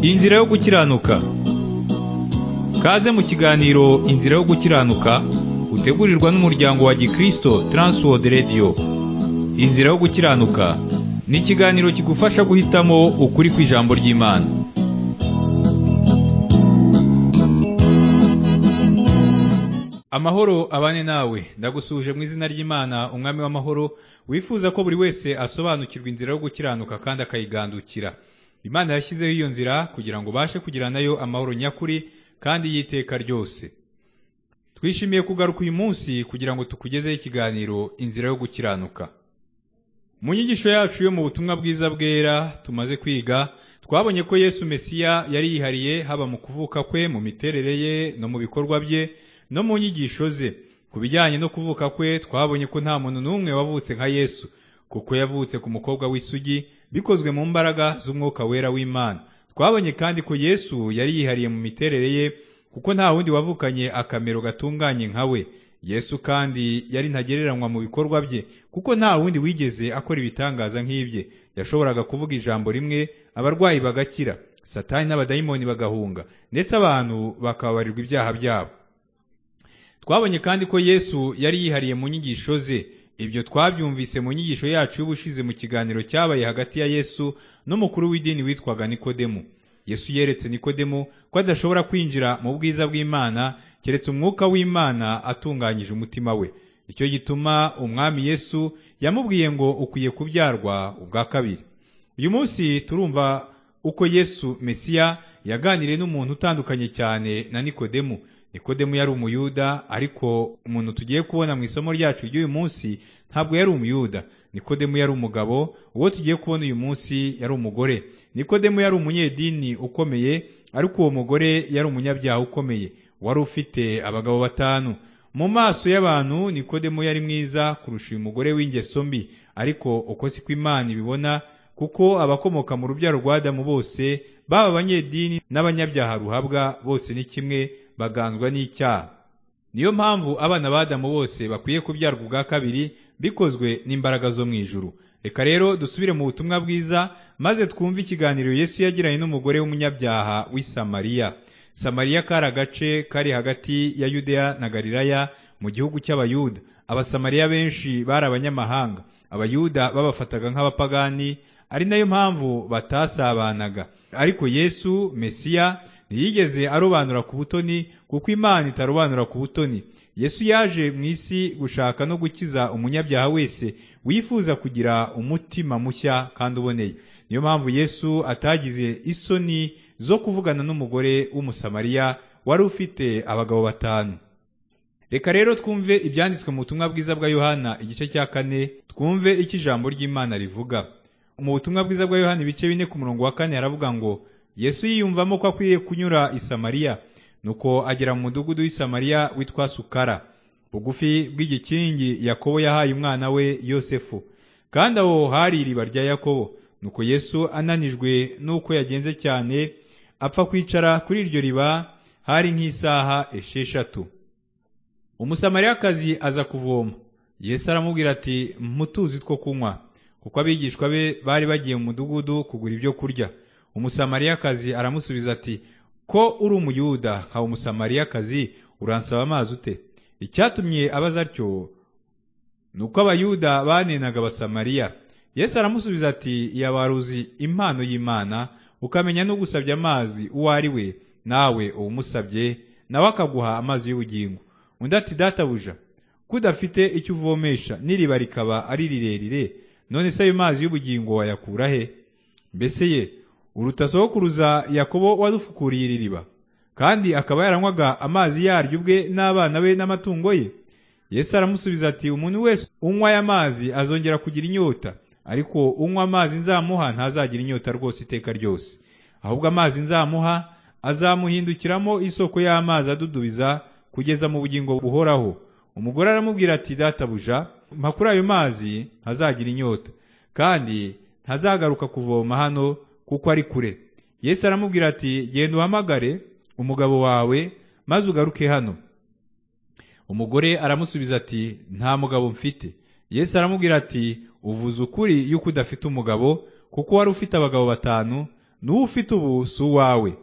Inzira yo gukiranuka Kaze mu kiganiro Inzira yo gukiranuka utegurirwa n'umuryango wa Gikristo Transworld Radio Inzira yo gukiranuka ni ikiganiro kigufasha guhitamo ukuri kw'ijambo ry'Imana Amahoro abane nawe ndagusuje mu izina ry'Imana umwami w'amahoro wifuza ko buri wese asobanukirwa inzira yo gukiranuka kandi akayigandukira Imana yashyizeho iyo nzira kugira ngo ubashe kugira nayo amahoro nyakuri kandi y'iteka ryose twishimiye kugaruka uyu munsi kugira ngo tukugezeho ikiganiro inzira yo gukiranuka mu nyigisho yacu yo mu butumwa bwiza bwera tumaze kwiga twabonye ko yesu mesiya yari yihariye haba mu kuvuka kwe mu miterere ye no mu bikorwa bye no mu nyigisho ze ku bijyanye no kuvuka kwe twabonye ko nta muntu n'umwe wavutse nka yesu kuko yavutse ku mukobwa w'isugi bikozwe mu mbaraga z'umwuka wera w'imana twabonye kandi ko yesu yari yihariye mu miterere ye kuko nta wundi wavukanye akamero gatunganye nka we yesu kandi yari ntagereranywa mu bikorwa bye kuko nta wundi wigeze akora ibitangaza nk'ibye yashoboraga kuvuga ijambo rimwe abarwayi bagakira satani n'abadayimoni bagahunga ndetse abantu bakababarirwa ibyaha byabo twabonye kandi ko yesu yari yihariye mu nyigisho ze ibyo twabyumvise mu nyigisho yacu y'ubushize mu kiganiro cyabaye hagati ya yesu n'umukuru w'idini witwaga nikodemu yesu yeretse nikodemu ko adashobora kwinjira mu bwiza bw'imana keretse umwuka w'imana atunganyije umutima we nicyo gituma umwami yesu yamubwiye ngo ukwiye kubyarwa ubwa kabiri uyu munsi turumva uko yesu mesiya yaganiriye n'umuntu utandukanye cyane na nikodemu nikodemu yari umuyuda ariko umuntu tugiye kubona mu isomo ryacu ry'uyu munsi ntabwo yari umuyuda nikodemu yari umugabo uwo tugiye kubona uyu munsi yari umugore nikodemu yari umunyedini ukomeye ariko uwo mugore yari umunyabyaha ukomeye wari ufite abagabo batanu mu maso y'abantu nikodemu yari mwiza kurusha uyu mugore w'ingeso mbi ariko uko si ko imana ibibona kuko abakomoka mu rubyaro rwa adamu bose baba abanyedini n'abanyabyaha ruhabwa bose ni kimwe baganzwa n'icyaha niyo mpamvu abana b'adamu bose bakwiye kubyarwa ubwa kabiri bikozwe n'imbaraga zo mu ijuru reka rero dusubire mu butumwa bwiza maze twumve ikiganiro yesu yagiranye n'umugore w'umunyabyaha w'i samariya samariya kari agace kari hagati ya yudeya na galilaya mu gihugu cy'abayuda abasamariya benshi bari abanyamahanga abayuda babafataga nk'abapagani ari nayo mpamvu batasabanaga ariko yesu mesiya ntiyigeze arobanura ku butoni kuko imana itarobanura ku butoni yesu yaje mu isi gushaka no gukiza umunyabyaha wese wifuza kugira umutima mushya kandi uboneye niyo mpamvu yesu atagize isoni zo kuvugana n'umugore w'umusamariya wari ufite abagabo batanu reka rero twumve ibyanditswe mu butumwa bwiza bwa yohana igice cya kane twumve icyo ijambo ry'imana rivuga mu butumwa bwiza bwa yohana ibice bine ku murongo wa kane haravuga ngo yesu yiyumvamo ko akwiriye kunyura i samariya nuko agera mu mudugudu w'i samariya witwa sukara bugufi bw'igikingi yakobo yahaye umwana we yosefu kandi aho hari iriba rya yakobo nuko yesu ananijwe n'uko yagenze cyane apfa kwicara kuri iryo riba hari nk'isaha esheshatu umusamariyakazi aza kuvoma yesu aramubwira ati mutuzi two kunywa kuko abigishwa be bari bagiye mu mudugudu kugura ibyo kurya umusamariyakazi aramusubiza ati ko uri umuyuda nka umusamariyakazi uransaba amazi ute icyatumye abaza atyo ni uko abayuda banenaga abasamariya yesu aramusubiza ati yabaruzi impano y'imana ukamenya no gusabya amazi uwo ari we nawe uwumusabye nawe akaguha amazi y'ubugingo undi ati databuja ko udafite icyo uvomesha n'iriba rikaba ari rirerire none se ayo mazi y'ubugingo wayakura he mbese ye uruta sokuruza yakobo wadufukuriye iri riba kandi akaba yaranywaga amazi yaryo ubwe n'abana be n'amatungo ye yesu aramusubiza ati umuntu wese unywa aya mazi azongera kugira inyota ariko unywa amazi nzamuha ntazagira inyota rwose iteka ryose ahubwo amazi nzamuha azamuhindukiramo isoko y'amazi adudubiza kugeza mu bugingo buhoraho umugore aramubwira ati databuja mpa kuri ayo mazi ntazagira inyota kandi ntazagaruka kuvoma hano kuko ari kure yesu aramubwira ati genda uhamagare umugabo wawe maze ugaruke hano umugore aramusubiza ati nta mugabo mfite yesu aramubwira ati uvuze ukuri yuko udafite umugabo kuko wari ufite abagabo batanu n'uwo ufite ubu si uwawe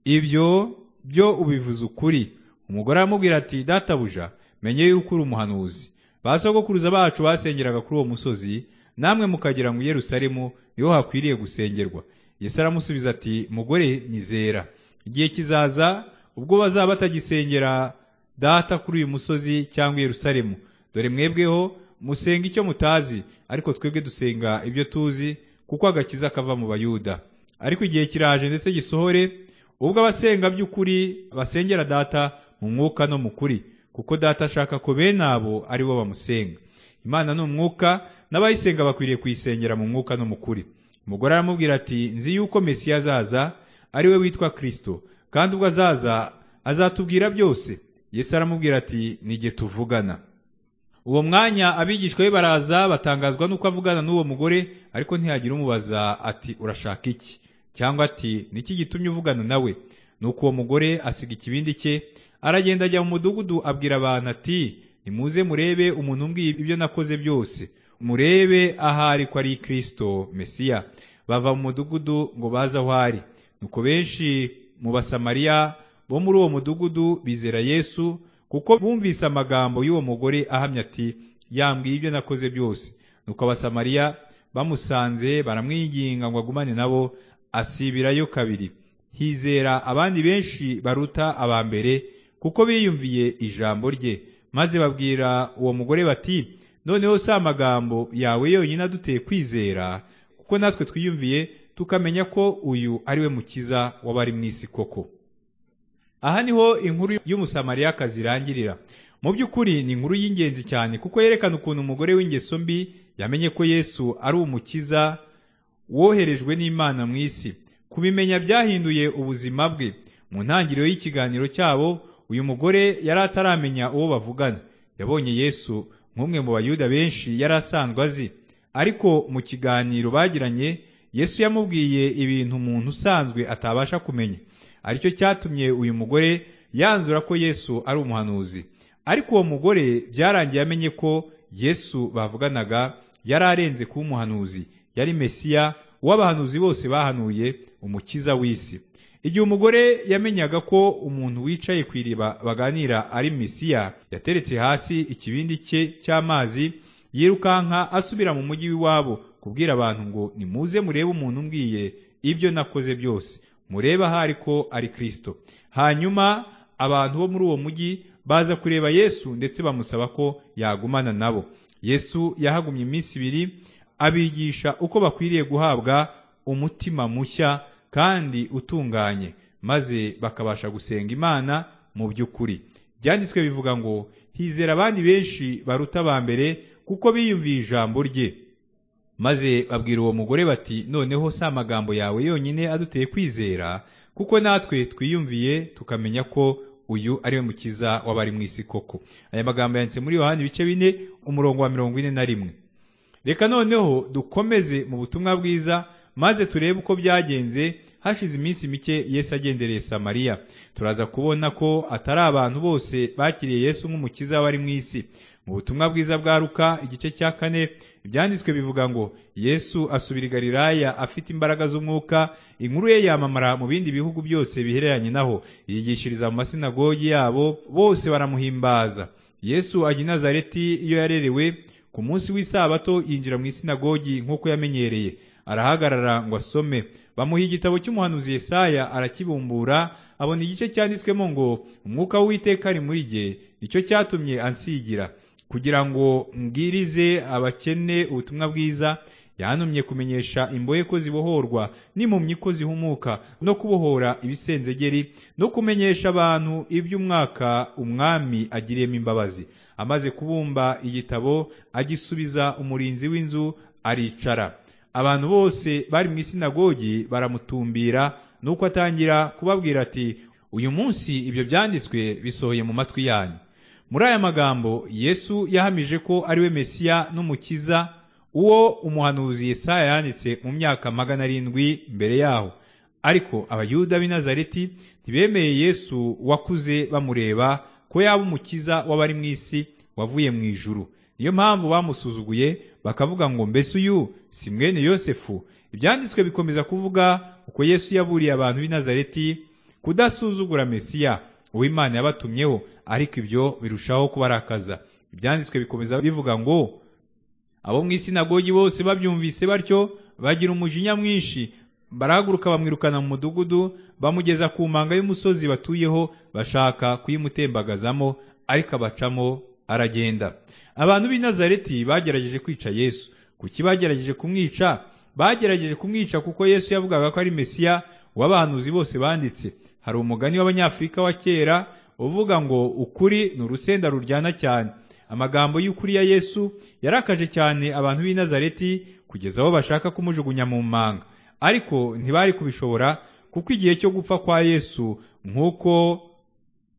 ibyo byo ubivuze ukuri umugore aramubwira ati databuja menye yuko uri umuhanuzi ba sogokuruza bacu basengeraga kuri uwo musozi namwe mukagira ngo Yerusalemu niho hakwiriye gusengerwa Yesu aramusubiza ati mugore nizera igihe kizaza ubwo bazaba batagisengera data kuri uyu musozi cyangwa Yerusalemu dore mwebweho musenga icyo mutazi ariko twebwe dusenga ibyo tuzi kuko agakiza kava mu bayuda ariko igihe kiraje ndetse gisohore ubwo abasenga by'ukuri basengera data mu mwuka no mu kuri kuko data ashaka ko bene abo ari bo bamusenga imana ni umwuka n'abayisenga bakwiriye kuyisengera mu mwuka no mu kuri umugore aramubwira ati nzi yuko mesiya azaza ari we witwa kirisito kandi ubwo azaza azatubwira byose yesu aramubwira ati nige tuvugana uwo mwanya abigishwa be baraza batangazwa nuko avugana n'uwo mugore ariko ntiyagira umubaza ati urashaka iki cyangwa ati niki gitumye uvugana nawe nuko uwo mugore asiga ikibindi cye aragenda ajya mu mudugudu abwira abantu ati nimuze murebe umuntu umbwiye ibyo nakoze byose murebe ahari ko ari kirisito mesiya bava mu mudugudu ngo baze aho ari nuko benshi mu basamariya bo muri uwo mudugudu bizera yesu kuko bumvise amagambo y'uwo mugore ahamya ati yambwiye ibyo nakoze byose nuko abasamariya bamusanze baramwinginga ngo agumane nabo asibirayo kabiri hizera abandi benshi baruta aba mbere kuko biyumviye ijambo rye maze babwira uwo mugore bati noneho si amagambo yawe yonyine aduteye kwizera kuko natwe twiyumviye tukamenya ko uyu ari we mukiza w'abari mu isi koko aha niho inkuru y'umusamariyakazi irangirira mu by'ukuri ni inkuru y'ingenzi cyane kuko yerekana ukuntu umugore w'ingeso mbi yamenye ko yesu ari umukiza woherejwe n'imana mu isi kubimenya byahinduye ubuzima bwe mu ntangiriro y'ikiganiro cyabo uyu mugore yari ataramenya uwo bavugana yabonye yesu nk'umwe mu bayuda benshi yari asanzwe azi ariko mu kiganiro bagiranye yesu yamubwiye ibintu umuntu usanzwe atabasha kumenya aricyo cyatumye uyu mugore yanzura ko yesu ari umuhanuzi ariko uwo mugore byarangiye amenye ko yesu bavuganaga yari arenze kuba umuhanuzi yari mesiya w'abahanuzi bose bahanuye umukiza w'isi igihe umugore yamenyaga ko umuntu wicaye ku iriba baganira ari mesiya yateretse hasi ikibindi cye cy'amazi yirukanka asubira mu mujyi w'iwabo kubwira abantu ngo nimuze murebe umuntu umbwiye ibyo nakoze byose mureba ahari ko ari kirisito hanyuma abantu bo muri uwo mujyi baza kureba yesu ndetse bamusaba ko yagumana nabo yesu yahagumye iminsi ibiri abigisha uko bakwiriye guhabwa umutima mushya kandi utunganye maze bakabasha gusenga imana mu by'ukuri byanditswe bivuga ngo hizera abandi benshi baruta aba mbere kuko biyumviye ijambo rye maze babwira uwo mugore bati noneho si amagambo yawe yonyine aduteye kwizera kuko natwe twiyumviye tukamenya ko uyu ari we mukiza w'abari mu isi koko aya magambo yanditse muri yohani ibice bine umurongo wa mirongo ine na rimwe reka noneho dukomeze mu butumwa bwiza maze turebe uko byagenze hashize iminsi mike yesu agendereye samariya turaza kubona ko atari abantu bose bakiriye yesu nk'umukiza w'abari mu isi mu butumwa bwiza bwa ruka igice cya kane ibyanditswe bivuga ngo yesu asubira i galilaya afite imbaraga z'umwuka inkuru ye yamamara mu bindi bihugu byose bihereranye naho yigishiriza mu masinagogi yabo bose baramuhimbaza yesu ajya i nazareti iyo yarerewe ku munsi w'isabato yinjira mu isinagogi nk'uko yamenyereye arahagarara ngo asome bamuha igitabo cy'umuhanuzi Yesaya arakibumbura abona igice cyanditswemo ngo umwuka w'uwiteka ari muri jye nicyo cyatumye ansigira kugira ngo mbwirize abakene ubutumwa bwiza yantumye kumenyesha imbohe ko zibohorwa n'impumyi ko zihumuka no kubohora ibisenzegeri no kumenyesha abantu iby'umwaka umwami agiriyemo imbabazi amaze kubumba igitabo agisubiza umurinzi w'inzu aricara abantu bose bari mu isinagogi baramutumbira nuko atangira kubabwira ati uyu munsi ibyo byanditswe bisohoye mu matwi yanyu muri aya magambo yesu yahamije ko ari we mesiya n'umukiza uwo umuhanuzi Yesaya yanditse mu myaka magana arindwi mbere yaho ariko abayuda b'i Nazareti ntibemeye yesu wakuze bamureba ko yaba umukiza w'abari mu isi wavuye mu ijuru niyo mpamvu bamusuzuguye bakavuga ngo mbese uyu si mwene yosefu ibyanditswe bikomeza kuvuga kuko Yesu yaburiye abantu b'i Nazareti kudasuzugura Mesiya uwo Imana yabatumyeho ariko ibyo birushaho kubarakaza ibyanditswe bikomeza bivuga ngo abo mu isinagogi bose babyumvise batyo bagira umujinya mwinshi barahaguruka bamwirukana mu mudugudu bamugeza ku mpanga y'umusozi batuyeho bashaka kuyimutembagazamo ariko abacamo aragenda abantu b'i Nazareti bagerageje kwica Yesu kuki bagerageje kumwica bagerageje kumwica kuko Yesu yavugaga ko ari Mesiya w'abahanuzi bose banditse hari umugani w'abanyafurika wa kera uvuga ngo ukuri ni urusenda ruryana cyane amagambo y'ukuri ya Yesu yarakaje cyane abantu b'i Nazareti kugeza aho bashaka kumujugunya mu manga ariko ntibari kubishobora kuko igihe cyo gupfa kwa Yesu nk'uko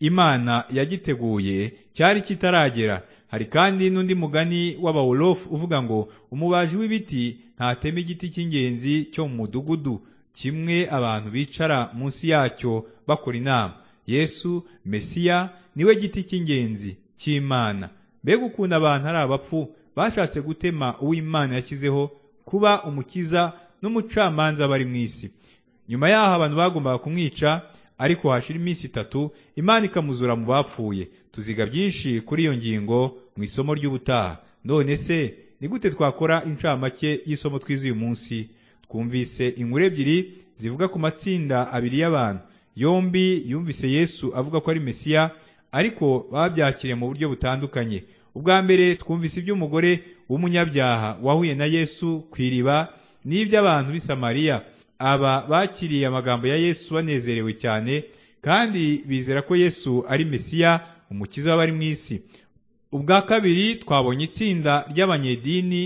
Imana yagiteguye cyari kitaragera hari kandi n'undi mugani w'abawolofu uvuga ngo umubaji w'ibiti ntatema igiti cy'ingenzi cyo mu mudugudu kimwe abantu bicara munsi yacyo bakora inama yesu mesiya niwe giti cy'ingenzi cy'imana mbega ukuntu abantu ari abapfu bashatse gutema uw'imana yashyizeho kuba umukiza n'umucamanza bari mu isi nyuma y'aho abantu bagombaga kumwica ariko hashira iminsi itatu imana ikamuzura mu bapfuye tuziga byinshi kuri iyo ngingo mu isomo ry'ubutaha none se ni gute twakora incamake y'isomo twize uyu munsi twumvise inkuru ebyiri zivuga ku matsinda abiri y'abantu yombi yumvise yesu avuga ko ari mesiya ariko babyakiriye mu buryo butandukanye ubwa mbere twumvise iby'umugore w'umunyabyaha wahuye na yesu ku iriba n'iby'abantu b'i Samariya aba bakiriye amagambo ya yesu banezerewe cyane kandi bizera ko yesu ari mesiya umukiza w'abari mu isi ubwa kabiri twabonye itsinda ry'abanyedini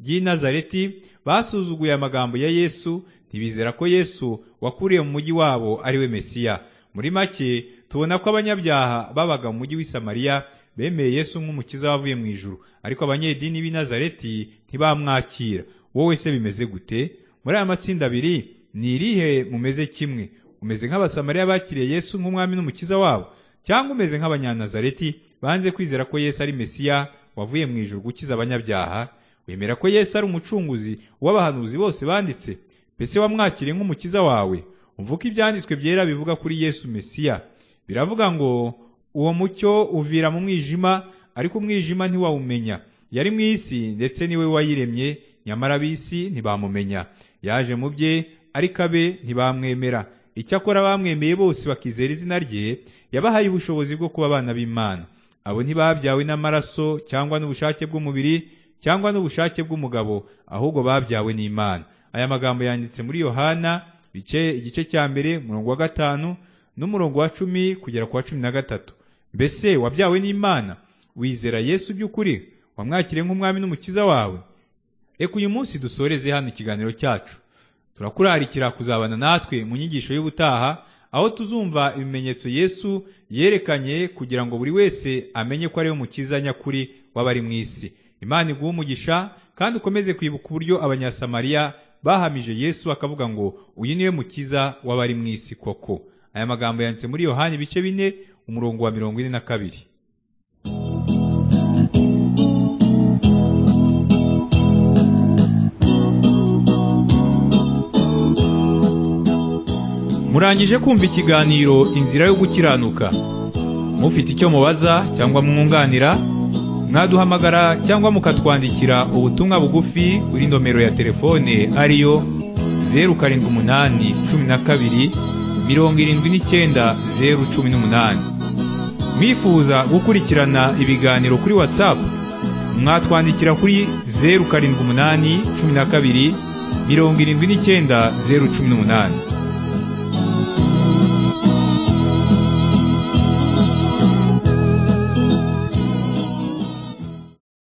ry'i Nazareti basuzuguye amagambo ya yesu ntibizera ko yesu wakuriye mu mujyi wabo ari we mesiya muri make tubona ko abanyabyaha babaga mu mujyi w'i Samariya bemeye yesu nk'umukiza wavuye mu ijuru ariko abanyedini b'i Nazareti ntibamwakira wowe se bimeze gute muri aya matsinda abiri ni irihe mumeze kimwe umeze nk'abasamariya bakiriye yesu nk'umwami n'umukiza wabo cyangwa umeze nk'abanyanazareti banze kwizera ko yesu ari mesiya wavuye mu ijuru gukiza abanyabyaha wemera ko yesu ari umucunguzi w'abahanuzi bose banditse mbese wamwakiriye nk'umukiza wawe umvuka ibyanditswe byera bivuga kuri yesu mesiya biravuga ngo uwo mucyo uvira mu mwijima ariko umwijima ntiwawumenya yari mu isi ndetse niwe wayiremye nyamara ab'isi ntibamumenya yaje mu bye ariko abe ntibamwemera icyakora bamwemeye bose bakizera izina rye yabahaye ubushobozi bwo kuba abana b'imana abo ntibabyawe n'amaraso cyangwa n'ubushake bw'umubiri cyangwa n'ubushake bw'umugabo ahubwo babyawe n'imana aya magambo yanditse muri yohana bice igice cya mbere umurongo wa gatanu n'umurongo wa cumi kugera ku wa cumi na gatatu mbese wabyawe n'imana wizera yesu by'ukuri wamwakiriye nk'umwami n'umukiza wawe reka uyu munsi dusoreze hano ikiganiro cyacu turakurarikira kuzabana natwe mu nyigisho y'ubutaha aho tuzumva ibimenyetso yesu yerekanye kugira ngo buri wese amenye ko ari we mukiza nyakuri w'abari mu isi imana iguha umugisha kandi ukomeze kwibuka uburyo abanyasamariya bahamije yesu bakavuga ngo uyu niwe mukiza w'abari mu isi koko aya magambo yanditse muri yohani ibice bine umurongo wa mirongo ine na kabiri murangije kumva ikiganiro inzira yo gukiranuka mufite icyo mubaza cyangwa mwunganira mwaduhamagara cyangwa mukatwandikira ubutumwa bugufi kuri nomero ya telefone ariyo zeru karindwi umunani cumi na kabiri mirongo irindwi n'icyenda zeru cumi n'umunani mwifuza gukurikirana ibiganiro kuri watsapu mwatwandikira kuri zeru karindwi umunani cumi na kabiri mirongo irindwi n'icyenda zeru cumi n'umunani